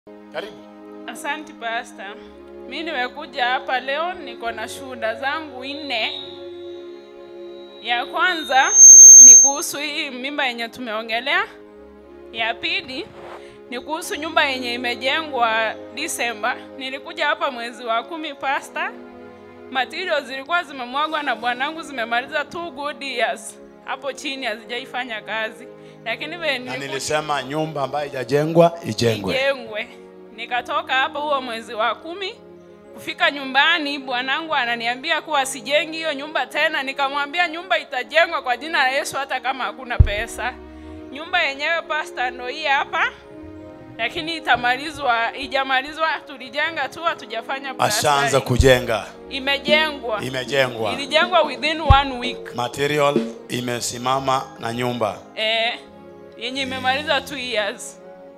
Karibu. Asanti pasta. Mi nimekuja hapa leo, niko na shuhuda zangu nne. Ya kwanza ni kuhusu hii mimba yenye tumeongelea. Ya pili ni kuhusu nyumba yenye imejengwa Disemba. Nilikuja hapa mwezi wa kumi pasta. Materials zilikuwa zimemwagwa na bwanangu, zimemaliza two good years hapo chini, hazijaifanya kazi, lakini vile Na nilikuja- nilisema nyumba ambayo haijajengwa ijengwe. ijengwe. Nikatoka hapo huo mwezi wa kumi, kufika nyumbani, bwanangu ananiambia kuwa sijengi hiyo nyumba tena. Nikamwambia nyumba itajengwa kwa jina la Yesu, hata kama hakuna pesa. Nyumba yenyewe pasta ndo hii hapa, lakini itamalizwa, ijamalizwa. Tulijenga tu, hatujafanya Ashaanza plastering. kujenga, Imejengwa, imejengwa, ilijengwa within one week material imesimama na nyumba. eh, yenye imemaliza two years.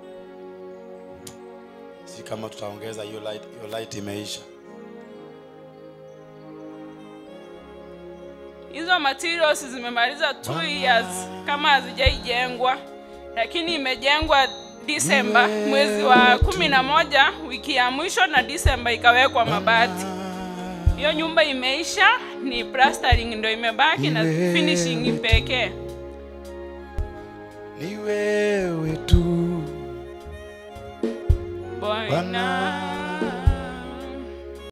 Si kama tutaongeza hiyo light, hiyo light imeisha. hizo materials zimemaliza two years kama hazijaijengwa, lakini imejengwa Disemba mwezi wa kumi na moja wiki ya mwisho, na Disemba ikawekwa mabati. Hiyo nyumba imeisha, ni plastering ndo imebaki na finishing pekee. Ni wewe